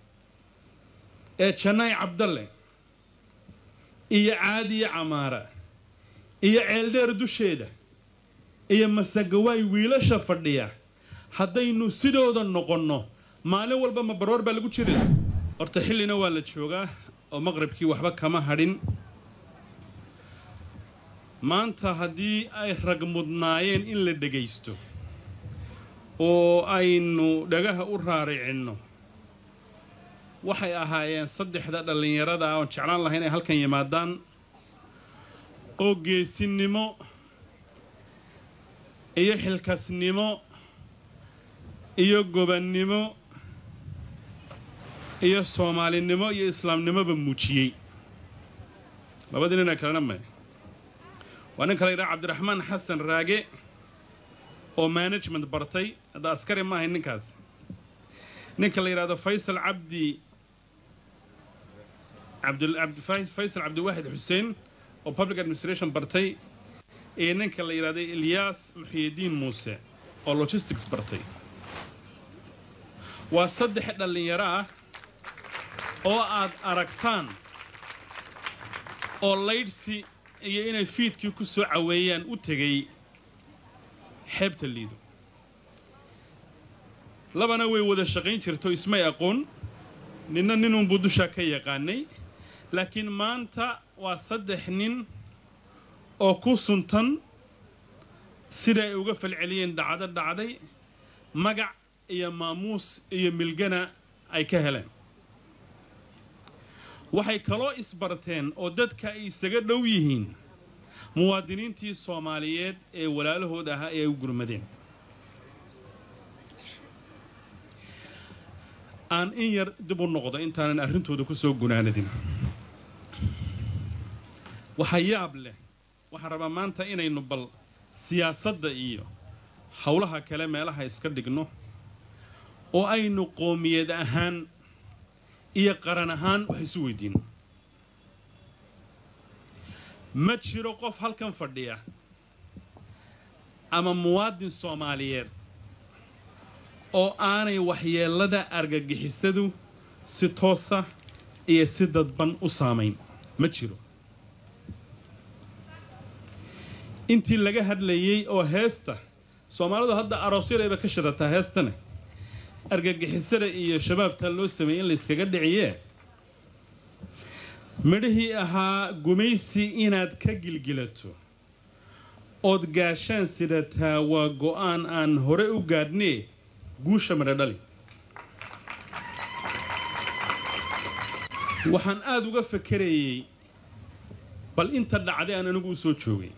ee jannaay cabdalle iyo caadiye camaara iyo ceeldheer dusheeda iyo masagawaay wiilasha fadhiya haddaynu sidooda noqonno maalin walba ma baroor baa lagu jiri laha horta xillina waa la joogaa oo maqribkii waxba kama hadhin maanta haddii ay rag mudnaayeen in la dhegaysto oo aynu dhagaha u raaricinno waxay ahaayeen saddexda dhallinyarada ah oon jeclaan lahay inay halkan yimaadaan oo geesinimo iyo xilkasnimo iyo gobannimo iyo soomaalinimo iyo islaamnimoba muujiyey labadii nina kalena may waa nin kala yidhaha cabdiraxmaan xasan raage oo management bartay hadda askari ma ahayn ninkaas ninka la yidhahdo faysal cabdi cabdul cabdi faysal cabdiwaxid xuseen oo public administration bartay iyo ninka la yidhahdo ilyaas muxiyidiin muuse oo logistics bartay waa saddex dhallinyaro ah oo aad aragtaan oo laydhsi iyo inay fiidkii ku soo caweeyaan u tegay xeebta liido labana way wada shaqayn jirto ismay aqoon ninna ninunbuu dushaa ka yaqaanay laakiin maanta waa saddex nin oo ku suntan sida ay uga falceliyeen dhacdo dhacday magac iyo maamuus iyo milgana ay ka heleen waxay kaloo isbarteen oo dadka ay isaga dhow yihiin muwaadiniintii soomaaliyeed ee walaalahooda ahaa ee ay u gurmadeen aan in yar dib u noqdo intaanan arrintooda ku soo gunaanadin waxa yaab leh waxaan rabaa maanta inaynu bal siyaasadda iyo howlaha kale meelaha iska dhigno oo aynu qoomiyad ahaan iyo qaran ahaan wax isu weydiino ma jiro qof halkan fadhiya ama muwaadin soomaaliyeed oo aanay waxyeellada argagixisadu si toosa iyo si dadban u saamayn ma jiro intii laga hadlayey oo heesta soomaalidu hadda aroosyadayba ka shadataa heestane argagixisada iyo shabaabtaa loo sameeyey in layskaga dhiciyee midhihii ahaa gumaysi inaad ka gilgilato ood gaashaan sidataa waa go'aan aan hore u gaadhnee guusha midho dhali waxaan aada uga fakerayey bal inta dhacday aan anigu u soo joogay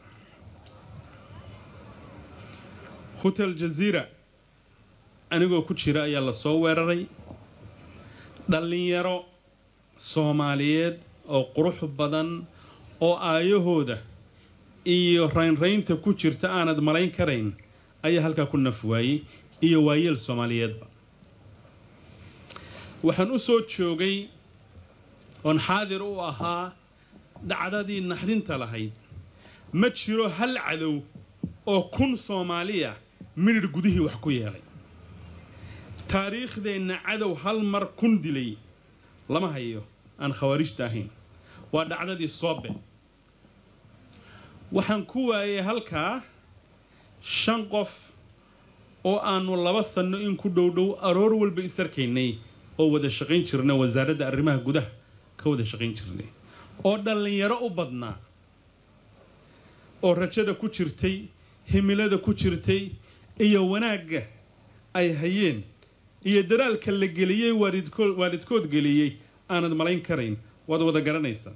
hotel jaziira anigoo ku jira ayaa la soo weeraray dhallinyaro soomaaliyeed oo qurux badan oo aayahooda iyo raynraynta ku jirta aanad malayn karayn ayaa halkaa ku naf waayey iyo waayeel soomaaliyeedba waxaan u soo joogay oon xaadir u ahaa dhacdadii naxdinta lahayd ma jiro hal cadow oo kun soomaaliya midhidh gudihii wax ku yeelay taariikhdeenna cadow hal mar kun dilay lama hayo aan khawaarijta ahayn waa dhacdadii soobe waxaan ku waayay halkaa shan qof oo aannu laba sanno in ku dhowdhow aroor walba isarkaynay oo wada shaqayn jirnay wasaaradda arrimaha gudaha ka wada shaqayn jirnay oo dhallinyaro u badnaa oo rajada ku jirtay himilada ku jirtay iyo wanaagga ay hayeen iyo daraalka la geliyey waalidkood waalidkood geliyey aanad malayn karayn waad wada garanaysaa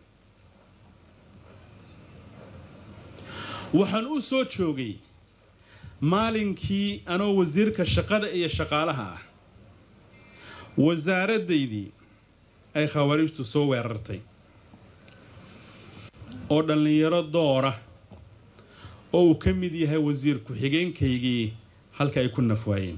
waxaan u soo joogay maalinkii anoo wasiirka shaqada iyo shaqaalaha ah wasaaraddaydii ay khawaarijtu soo weerartay oo dhallinyaro doora oo uu ka mid yahay wasiir ku-xigeenkaygii halka ay ku nafwaayeen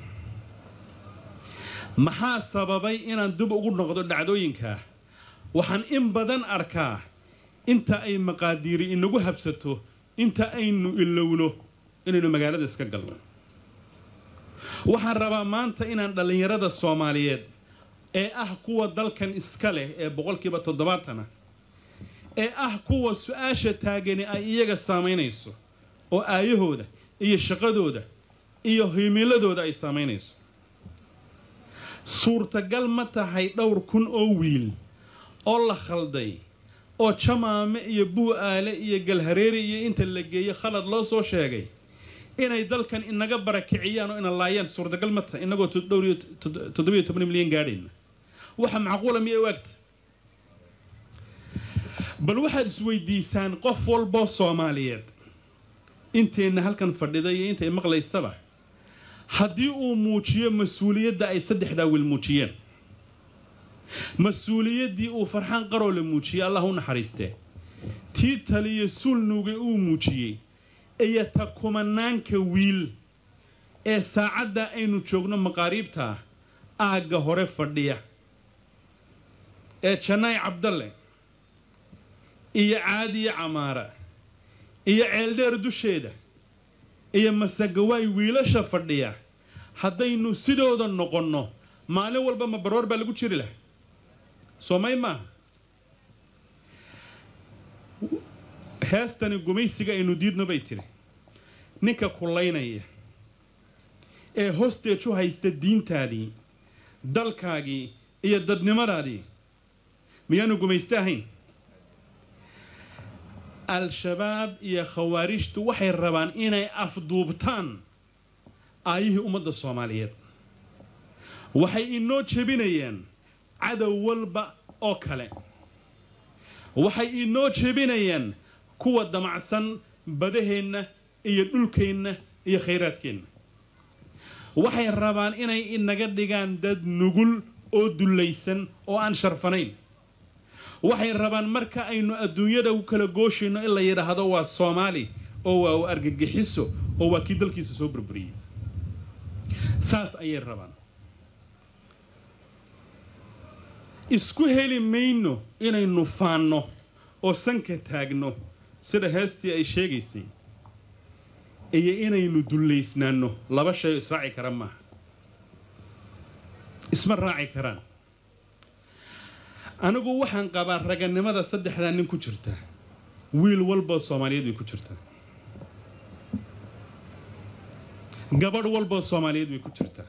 maxaa sababay inaan dib ugu noqdo dhacdooyinkaa waxaan in badan arkaa inta ay maqaadiiri inagu habsato inta aynu ilowno inaynu magaalada iska galno waxaan rabaa maanta inaan dhallinyarada soomaaliyeed ee ah kuwa dalkan iska leh ee boqolkiiba toddobaatana ee ah kuwa su-aasha taagani ay iyaga saamaynayso oo aayahooda iyo shaqadooda iyo himiladooda ay saamaynayso suurtagal ma tahay dhowr kun oo wiil oo la khalday oo jamaame iyo buu-aale iyo galhareeri iyo inta la geeyo khalad loo soo sheegay inay dalkan inaga barakiciyaan oo ina laayaan suurtagal ma tahay inagoo dhowriyo toddobiyo toban milyan gaadhayna waxa macquula miyay u egta bal waxaad isweydiisaan qof walboo soomaaliyeed inteenna halkan fadhida iyo intay maqlaysaba haddii uu muujiyo mas-uuliyadda ay saddexdaa wiil muujiyeen mas-uuliyaddii uu farxaan qaroole muujiyey allah u naxariistee tii taliyo sulnuga uu muujiyey iyo ta kumanaanka wiil ee saacadda aynu joogno maqaariibta aagga hore fadhiya ee jannaay cabdalle iyo caadiye camaara iyo ceeldheer dusheeda iyo masagawaay wiilasha fadhiya haddaynu sidooda noqonno maalin walba ma baroor baa lagu jiri laha soomay maaha heestani gumaysiga aynu diidno bay tiri ninka kullaynaya ee hosteej u haysta diintaadii dalkaagii iyo dadnimadaadii miyaanu gumayste ahayn al-shabaab iyo khawaarijtu waxay rabaan inay afduubtaan aayihii ummadda soomaaliyeed waxay inoo jebinayaan cadow walba oo kale waxay inoo jebinayaan kuwa damacsan badaheenna iyo dhulkeenna iyo khayraadkeenna waxay rabaan inay inaga dhigaan dad nugul oo dullaysan oo aan sharfanayn waxay rabaan marka aynu adduunyada u kala gooshayno in la yidhaahdo waa soomaali oo waa u argagixiso oo waa kii dalkiisa soo burburiyey saas ayay rabaan isku heli mayno inaynu faanno oo sanka taagno sida heestii ay sheegaysay iyo inaynu dullaysnaanno laba shay oo israaci kara maaha isma raaci karaan anigu waxaan qabaa raganimada saddexdaa nin ku jirta wiil walboo soomaaliyeed way ku jirtaa gabadh walboo soomaaliyeed way ku jirtaa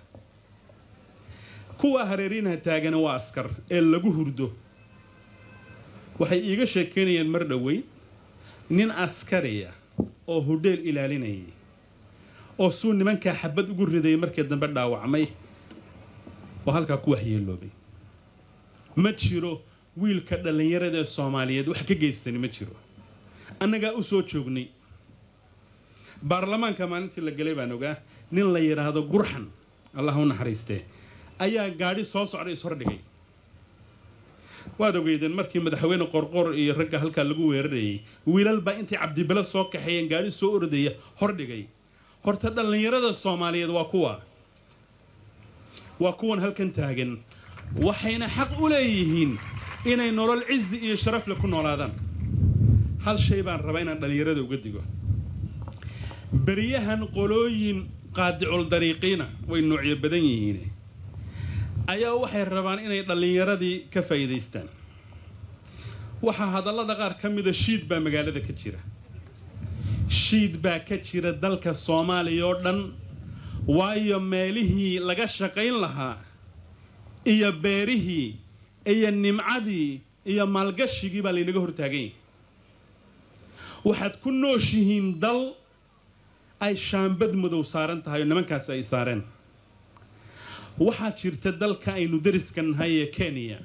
kuwa hareeriinaha taagana waa askar ee lagu hurdo waxay iiga sheekaynayaan mar dhoweyn nin askariya oo hudheel ilaalinayay oo suu nimankaa xabad ugu ridayay markii dambe dhaawacmay oo halkaa ku waxyeeloobay ma jiro wiilka dhallinyarada ee soomaaliyeed wax ka geystani ma jiro annagaa u soo joognay baarlamaanka maalintii la gelay baan ogaa nin la yidhaahdo gurxan allah u naxariistee ayaa gaadhi soo socday ishordhigay waad ogeydeen markii madaxweyne qorqor iyo ragga halkaa lagu weerarayay wiilal baa intay cabdibelo soo kaxeeyeen gaadhi soo ordaya hordhigay horta dhallinyarada soomaaliyeed waa kuwa waa kuwan halkan taagan waxayna xaq u leeyihiin inay nolol cizi iyo sharafle ku noolaadaan hal shay baan rabaa inaan dhallinyarada uga digo beryahan qolooyin qaadicul dariiqiina way noocyo badan yihiin ayaa waxay rabaan inay dhallinyaradii ka faa'iidaystaan waxaa hadallada qaar ka mida shiid baa magaalada ka jira shiid baa ka jira dalka soomaaliya oo dhan waayo meelihii laga shaqayn lahaa iyo beerihii iyo nimcadii iyo maalgashigii baa laynaga hortaagan yahay waxaad ku nooshihiin dal ay shaambad madow saaran tahay oo nimankaasi ay saareen waxaa jirta dalka aynu dariska nahay ee kenya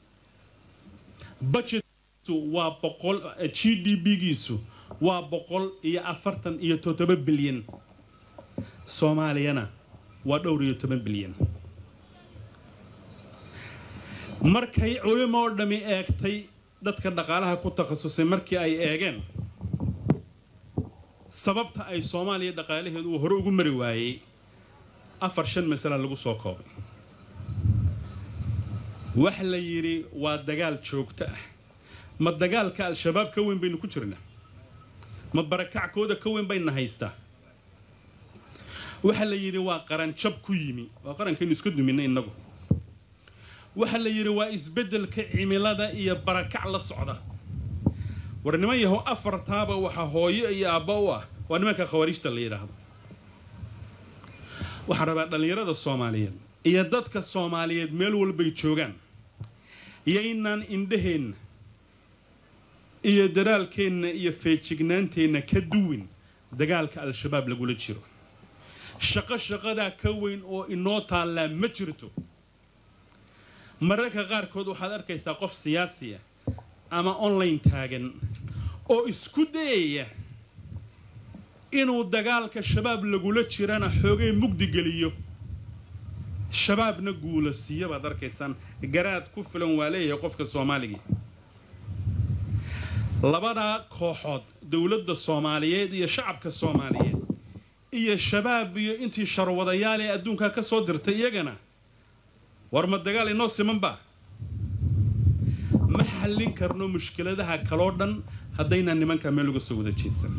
budgetkiisu waa boqol g d b-giisu waa boqol iyo afartan iyo toddoba bilyan soomaaliyana waa dhowr iyo toban bilyan markay culimo oo dhammi eegtay dadka dhaqaalaha ku takhasusay markii ay eegeen sababta ay soomaaliya dhaqaalaheedu uu hore ugu mari waayey afar shan masala lagu soo koobay wax la yidhi waa dagaal joogto ah ma dagaalka al-shabaab ka weyn baynu ku jirnaa ma barakackooda ka weyn bayna haystaa waxa la yidhi waa qaranjab ku yimi waa qarankaynu iska duminay innagu waxa la yidhi waa isbeddelka cimilada iyo barakac la socda war niman yahow afartaaba waxa hooyo iyo aabba u ah waa nimanka khawariijta la yidhaahdo waxaan rabaa dhallinyarada soomaaliyeed iyo dadka soomaaliyeed meel walbay joogaan yaynaan indhaheenna iyo daraalkeenna iyo feejignaanteenna ka duwin dagaalka al-shabaab lagula jiro shaqo shaqadaa ka weyn oo inoo taallaa ma jirto mararka qaarkood waxaad arkaysaa qof siyaasi ah ama online taagan oo isku dayaya inuu dagaalka shabaab lagula jirana xoogay mugdi geliyo shabaabna guula siiyo baad arkaysaan garaad ku filan waa leeyahay qofka soomaaliga labadaa kooxood dowladda soomaaliyeed iyo shacabka soomaaliyeed iyo shabaab iyo intii sharwadayaal ee adduunkaa ka soo dirtay iyagana war ma dagaal inoo simanba ma xallin karno mushkiladaha kaloo dhan haddaynaan nimankaa meel uga soo wada jeesan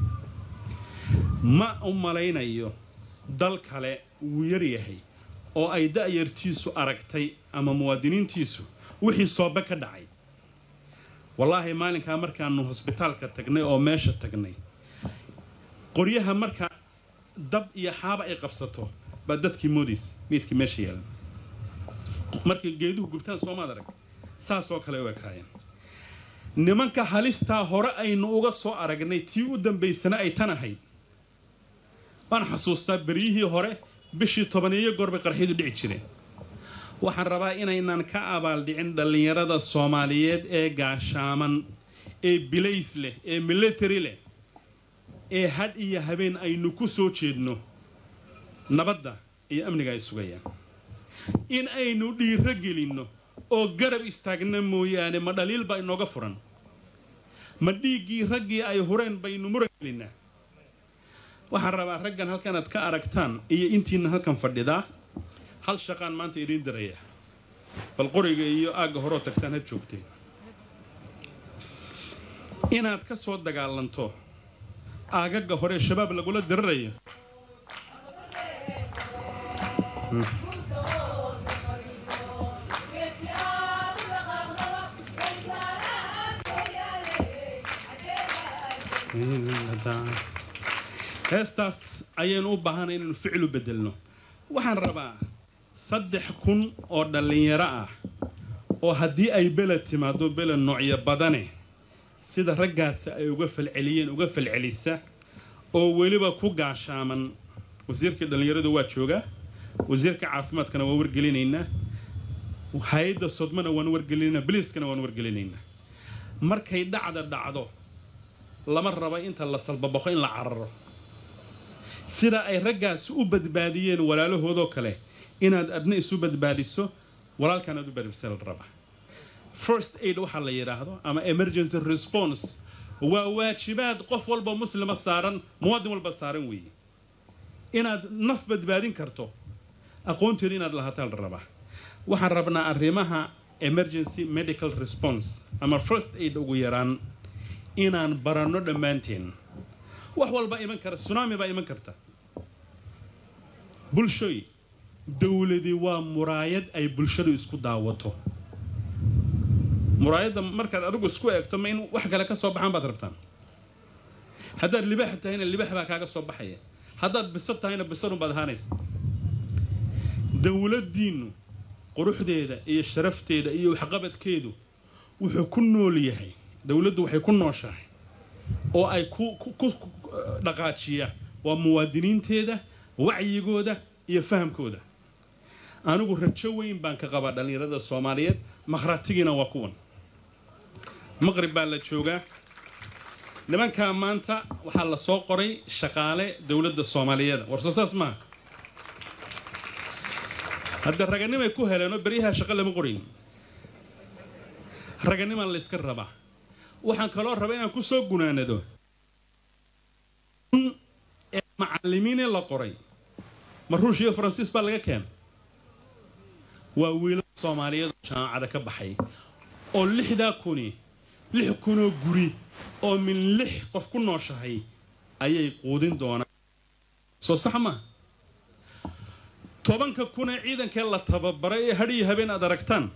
ma u malaynayo dal kale wuu yaryahay oo ay da'yartiisu aragtay ama muwaadiniintiisu wixii soobe ka dhacay wallaahi maalinkaa markaannu hosbitaalka tagnay oo meesha tagnay qoryaha marka dab iyo xaaba ay qabsato baa dadkii moodaysa meydkii meesha yaalan markay geeduhu gubtaan soomaad arag saasoo kale u ekaayeen nimanka halistaa hore aynu uga soo aragnay tii u dambaysana ay tan ahayd waan xasuustaa beryihii hore bishii tobaniyo goorbay qarxiyadu dhici jireen waxaan rabaa inaynan ka abaaldhicin dhallinyarada soomaaliyeed ee gaashaaman ee bilays leh ee military leh ee had iyo habeen aynu ku soo jeedno nabadda iyo amniga ay sugayaan in aynu dhiiro gelinno oo garab istaagna mooyaane ma dhaliil baa inooga furan ma dhiiggii raggii ay hureen baynu muran gelinnaa waxaan rabaa raggan halkanaad ka aragtaan iyo intiina halkan fadhidaa hal shaqaan maanta idiin diraya bal qoriga iyo aagga horoo tagtaan had joogteen inaad ka soo dagaalanto aagagga hore ee shabaab lagula dirirayo heestaas ayaynu u baahanay inaynu ficlu beddelno waxaan rabaa saddex kun oo dhallinyaro ah oo haddii ay beled timaado beled noocyo badane sida raggaasi ay uga falceliyeen uga falcelisa oo weliba ku gaashaaman wasiirkii dhallinyaradu waa joogaa wasiirka caafimaadkana waan wargelinaynaa hay-adda sodmana waan wargelinaynaa biliiskana waan wargelinaynaa markay dhacda dhacdo lama raba inta la salbabaxo in la cararo sida ay raggaasi u badbaadiyeen walaalahoodoo kale inaad adna isu badbaadiso walaalkan aad u badbaadisa la rabaa first aid waxaa la yidhaahdo ama emergency response waa waajibaad qof walba muslima saaran muwaadin walba saaran weeye inaad naf badbaadin karto aqoonteedu inaad lahaataa la rabaa waxaan rabnaa arrimaha emergency medical response ama first aid ugu yaraan inaan baranno dhammaanteen wax walbaa iman kara tsunami baa iman karta bulshoy dowladi waa muraayad ay bulshadu isku daawato muraayadda markaad adigu isku eegto ma in wax kale ka soo baxaan baad rabtaan haddaad libax tahayna libax baa kaaga soo baxaya haddaad bisad tahayna bisadun baad ahaanaysa dowladdiinnu quruxdeeda iyo sharafteeda iyo waxqabadkeedu wuxuu ku nool yahay dowladdu waxay ku nooshahay oo ay ku ku dhaqaajiya waa muwaadiniinteeda wacyigooda iyo fahamkooda anigu rajo weyn baan ka qabaa dhallinyarada soomaaliyeed makhratigiina waa kuwan maqrib baa la joogaa nimankaa maanta waxaa la soo qoray shaqaale dowladda soomaaliyeed warsoo saas maaha hadda raganimay ku heleenoo beryaha shaqo lama qorayn raganimaa la yska rabaa waxaan kaloo rabaa inaan ku soo gunaanado ee macallimiinee la qoray ma ruush iyo faransiis baa laga keena waa wiilal soomaaliyeed oo jaamacada ka baxay oo lixdaa kuni lix kunoo guri oo min lix qof ku nooshahay ayay quudin doonaan soo sax maa tobanka kunee ciidankee la tababaray ee hadh iyo habeen aad aragtaan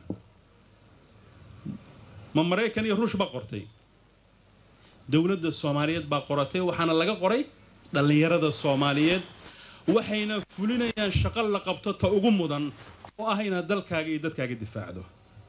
ma maraykan iyo ruush baa qortay dowladda soomaaliyeed baa qoratay waxaana laga qoray dhallinyarada soomaaliyeed waxayna fulinayaan shaqo la qabto ta ugu mudan oo ah inaad dalkaaga iyo dadkaaga difaacdo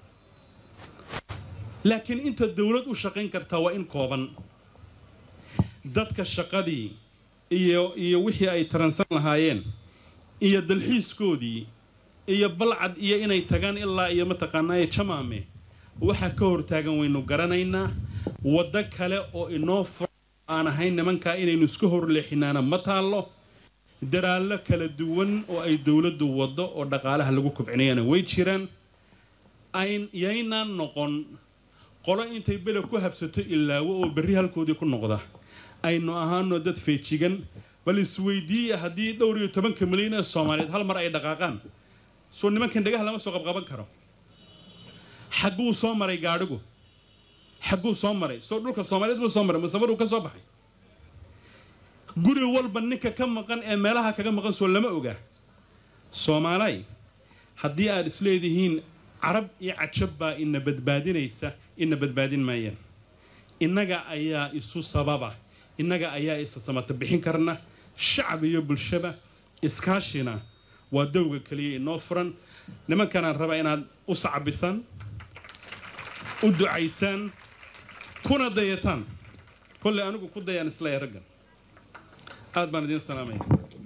laakiin inta dowlad u shaqayn kartaa waa in kooban dadka shaqadii iyo iyo wixii ay taransan lahaayeen iyo dalxiiskoodii iyo balcad iyo inay tagaan ilaa iyo mataqaanaaye jamaame waxaa ka hortaagan waynu garanaynaa waddo kale oo inoo fura aan ahayn nimankaa inaynu iska horleexinaana ma taallo daraallo kala duwan oo ay dowladdu waddo oo dhaqaalaha lagu kobcinayana way jiraan ayn yaynaan noqon qolo intay beled ku habsato ilaawo oo berri halkoodii ku noqda aynu ahaano dad feejigan bal isweydiiya haddii dhowr iyo tobanka milyan ee soomaaliyeed hal mar ay dhaqaaqaan soo nimankan dhagaha lama soo qabqaban karo xagguu soo maray gaadhigu xagguu soo maray soo dhulka soomaaliyeed buu soo maray masamaruu ka soo baxay guri walba ninka ka maqan ee meelaha kaga maqan soo lama ogaa soomaalay haddii aad isleedihiin carab iyo cajab baa ina badbaadinaysa ina badbaadin maayaan innaga ayaa isu sababa innaga ayaa isa samata bixin karna shacab iyo bulshaba iskaashina waa dowga keliya inoo furan nimankanaan rabaa inaad u sacbisaan u ducaysaan kuna dayataan kolley anigu ku dayaan isleeya raggan aad baan idiin salaamaya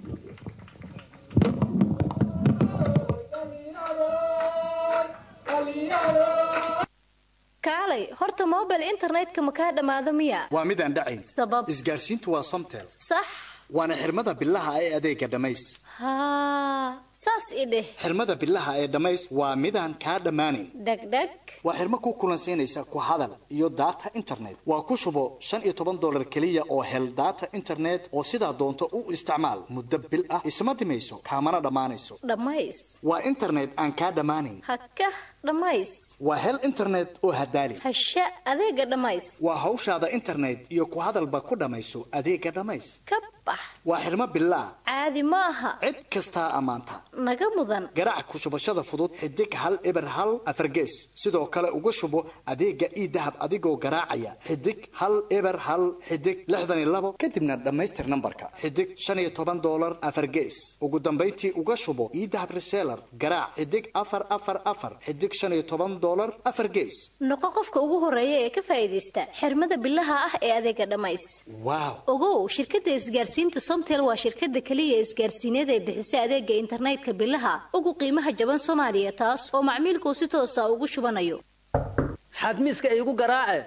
kaalay horta mobile internetka ma kaa dhammaado miya waa midaan dhacayn sabab isgaarsiintu waa somtel sax waana xirmada bilaha ee adeega dhammays haa saas i dheh xirmada bilaha ee dhammays waa midaan kaa dhammaanayn dhegdheg waa xirmo ku kulansiinaysa ku hadal iyo data internet waa ku shubo shan iyo toban dollar keliya oo hel data internet oo sidaa doonto u isticmaal muddo bil ah isma dhimayso kaamana dhammaanayso dhammays waa internet aan kaa dhammaanayn hakah dhammays waa hel internet oo hadaali hasha adeega dhammays waa hawshaada internet iyo ku hadalba ku dhammayso adeega dhammays ka bax waa xirmo bilaa caadi ma aha cid kastaa ammaanta naga mudan garaac ku shubashada fudud xidig hal eber hal afargees sidoo kale uga shubo adeega ii dahab adigoo garaacaya xidig hal eber hal xidig lixdan iyo labo kadibna dhammaystir nambarka xidig shan iyo toban dollar afargees ugu dambayntii uga shubo ii dahab reseller garaac xidig afar afar afar xidig shan iyo toban dollar afar gees noqo qofka ugu horeeya ee ka faa'iidaysta xirmada bilaha ah ee adeega dhammays waaw ogow shirkadda isgaarsiinta somtel waa shirkadda keliya isgaarsiineed ee bixisa adeega internetka bilaha ugu qiimaha jaban soomaaliya taas oo macmiilkuu si toosa ugu shubanayo xadmiiska iigu garaace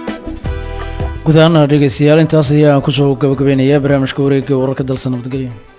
guud ahaana dhegeystayaal intaas ayaan kusoo gabagabeynaya barnaamijka wareegga wararka dalsa nabadgelya